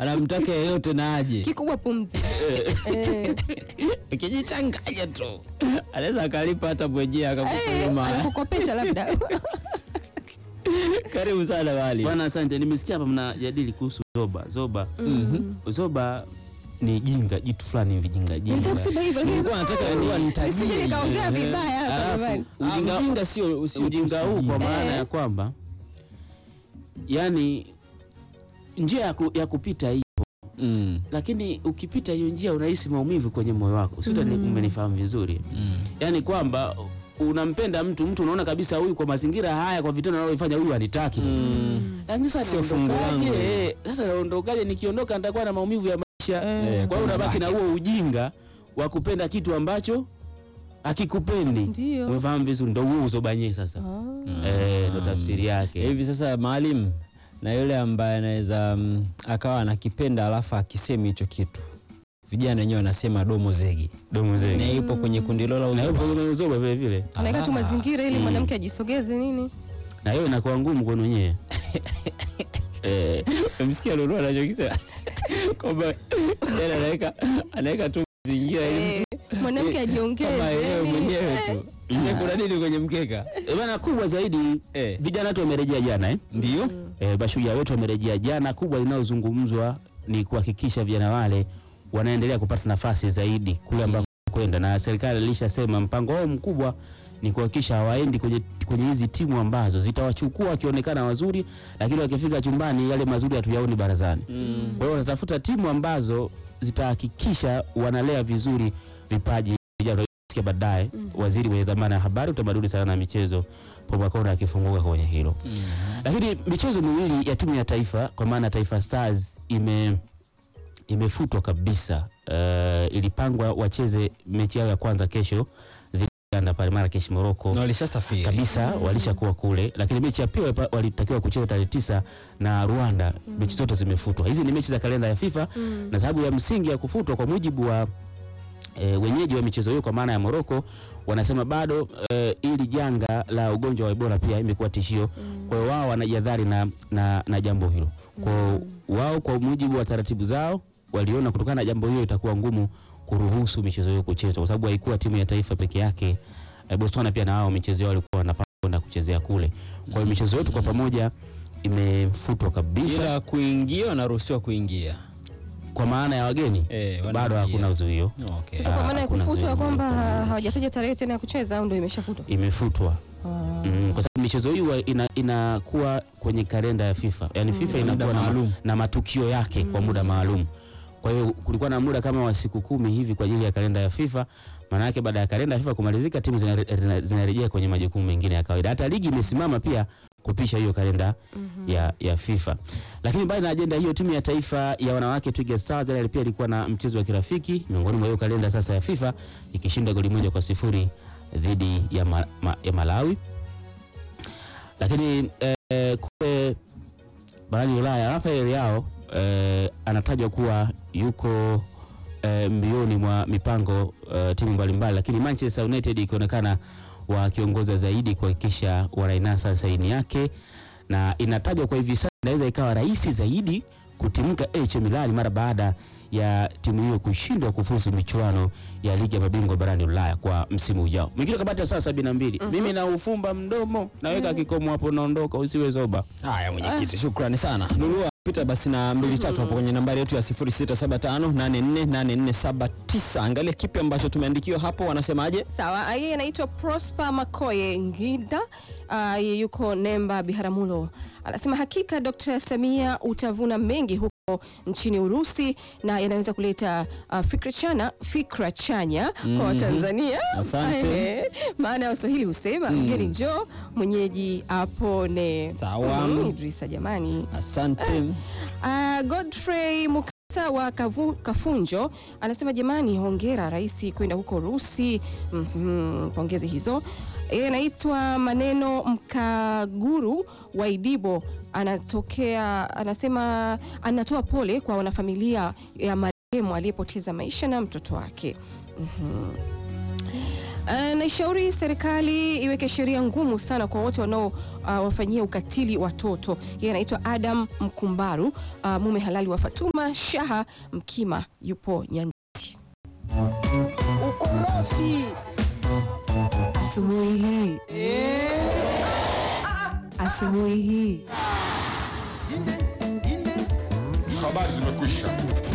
anamtaka yeyote na aje kikubwa pumzi Eh, kijichanganya tu anaweza akalipa hata mwenyewe akakupa eh, nyuma anakukopesha labda karibu sana Maalim Bwana, asante. Nimesikia hapa mnajadili kuhusu zoba. Zoba, Mm. zoba ni jinga, jitu fulani hivi jinga Nilitaka jinga. kusema hivyo lakini Nilikuwa nataka niwa nitajie nisije nikaongea Ehe. vibaya hapa Alafu, jamani. ujinga- Ah, ujinga sio sio ujinga huu kwa tusijinga. maana Eh. ya kwamba yani njia ya, ku, ya kupita hii Mm, lakini ukipita hiyo njia unahisi maumivu kwenye moyo wako sio Mm. umenifahamu vizuri mm. yaani kwamba unampenda mtu mtu unaona kabisa huyu kwa mazingira haya kwa vitendo anavyofanya huyu anitaki Mm. lakini sasa Sio fungu naondokaje? langu. Eh, sasa naondokaje nikiondoka nitakuwa na maumivu ya maisha Eh, kwa hiyo unabaki na huo ujinga wa kupenda kitu ambacho hakikupendi Ndio. umefahamu vizuri ndo huo uzobanye sasa Ah. Eh, ndo tafsiri yake hivi sasa Maalim na yule ambaye anaweza mm, akawa anakipenda alafu akisemi hicho kitu vijana wenyewe wanasema domo zegi domo na zege ipo kwenye kundi lola na uzo yupo kwenye uzoba vile vile Anaweka tu Ah. mazingira ili Mm. mwanamke ajisogeze nini. na hiyo inakuwa ngumu kwenu wenyewe eh, Umesikia Lulu anachokisema kwamba yeye anaweka anaweka tu mazingira ili Eh, mwanamke ajiongeze. kama yeye yani, mwenyewe eh, tu. Je, kuna nini kwenye mkeka? eh, bana kubwa zaidi Eh. vijana wetu wamerejea jana eh? Ndio. E, mashujaa wetu wamerejea jana. Kubwa linalozungumzwa ni kuhakikisha vijana wale wanaendelea kupata nafasi zaidi kule ambako kwenda, na serikali ilishasema mpango wao mkubwa ni kuhakikisha hawaendi kwenye kwenye hizi timu ambazo zitawachukua wakionekana wazuri, lakini wakifika chumbani yale mazuri hatuyaoni barazani. Mm. Kwa hiyo wanatafuta timu ambazo zitahakikisha wanalea vizuri vipaji vijana. Tutasikia baadaye waziri mwenye dhamana ya habari, utamaduni, sanaa na michezo Paul Makonda akifunguka kwenye hilo lakini michezo miwili ya timu ya taifa kwa maana Taifa Stars ime imefutwa kabisa. Uh, ilipangwa wacheze mechi yao ya kwanza kesho dhidi ya Uganda pale Marrakesh Morocco Na walishasafiri. kabisa walishakuwa kule, lakini mechi ya pili walipa- walitakiwa kucheza tarehe tisa na Rwanda. Mechi zote zimefutwa. Hizi ni mechi za kalenda ya FIFA Mm. na sababu ya msingi ya kufutwa kwa mujibu wa e, wenyeji wa michezo hiyo kwa maana ya Morocco wanasema bado e, ili janga la ugonjwa wa Ebola pia imekuwa tishio. Kwa hiyo wao wanajadhari na, na, na jambo hilo. Kwa hiyo wao kwa mujibu wa taratibu zao waliona kutokana na jambo hilo itakuwa ngumu kuruhusu michezo hiyo kuchezwa kwa sababu haikuwa timu ya taifa peke yake. E, Botswana pia na wao michezo yao walikuwa wanapanga kwenda kuchezea kule. Kwa hiyo michezo yote kwa pamoja imefutwa kabisa Ila kuingia wanaruhusiwa kuingia. kwa maana ya wageni Eh, bado wanaingia. hakuna uzuio. Okay. Sasa kwa Ah, maana ya hakuna kufutwa zaidi. kwamba hawajataja tarehe tena ya kucheza au ndio imeshafutwa? imefutwa Ah. mm, kwa sababu michezo hii huwa ina, inakuwa kwenye kalenda ya FIFA yaani FIFA Muda inakuwa na, ma- maalum. na matukio yake kwa muda maalum. Kwa hiyo kulikuwa na muda kama wa siku kumi hivi kwa ajili ya kalenda ya FIFA. Maana yake baada ya kalenda ya FIFA kumalizika, timu zinare- zinarejea kwenye majukumu mengine ya kawaida. Hata ligi imesimama pia kupisha hiyo kalenda ya, ya FIFA. Lakini mbali na ajenda hiyo, timu ya taifa ya wanawake Twiga Stars jana pia ilikuwa na mchezo wa kirafiki miongoni mwa hiyo kalenda sasa ya FIFA ikishinda goli moja kwa sifuri dhidi ya, ma, ma, ya Malawi. Lakini eh, kule barani Ulaya Rafael Leao eh, anatajwa kuwa yuko eh, mbioni mwa mipango eh, timu mbalimbali, lakini Manchester United ikionekana wakiongoza zaidi kuhakikisha wanainasa saini yake, na inatajwa kwa hivi sasa inaweza ikawa rahisi zaidi kutimka AC Milan mara baada ya timu hiyo kushindwa kufuzu michuano ya ligi ya mabingwa barani Ulaya kwa msimu ujao. Mwingine kabati ya saa sabini na mbili. Mimi na ufumba mdomo naweka kikomo hapo, naondoka, usiwe zoba. Haya mwenyekiti, shukrani sana. Lulua pita basi na mbili tatu hapo kwenye nambari yetu ya 0675848479. Angalia kipi ambacho tumeandikiwa hapo, wanasemaje? Sawa, yeye anaitwa Prosper Makoye Ngida, uh, yeye yuko Nemba Biharamulo. Anasema hakika Dr. Samia utavuna mengi huko nchini Urusi na yanaweza kuleta uh, fikra chana fikra chanya kwa Watanzania. Asante. Eh, maana ya Waswahili husema mgeni njoo mwenyeji apone. Sawa. Mm, Idrisa jamani. Asante. Uh, Godfrey Mukasa wa Kavu, Kafunjo anasema jamani, hongera rais kwenda huko Urusi. Mhm, pongezi hizo. Yeye anaitwa Maneno Mkaguru wa Idibo, anatokea anasema, anatoa pole kwa wanafamilia ya marehemu aliyepoteza maisha na mtoto wake. Mhm. Uh, naishauri serikali iweke sheria ngumu sana kwa wote wanao uh, wafanyia ukatili watoto. Yeye anaitwa Adam Mkumbaru, uh, mume halali wa Fatuma Shaha Mkima, yupo Nyanditi. Ukorofi asubuhi hii, asubuhi hii Habari zimekwisha.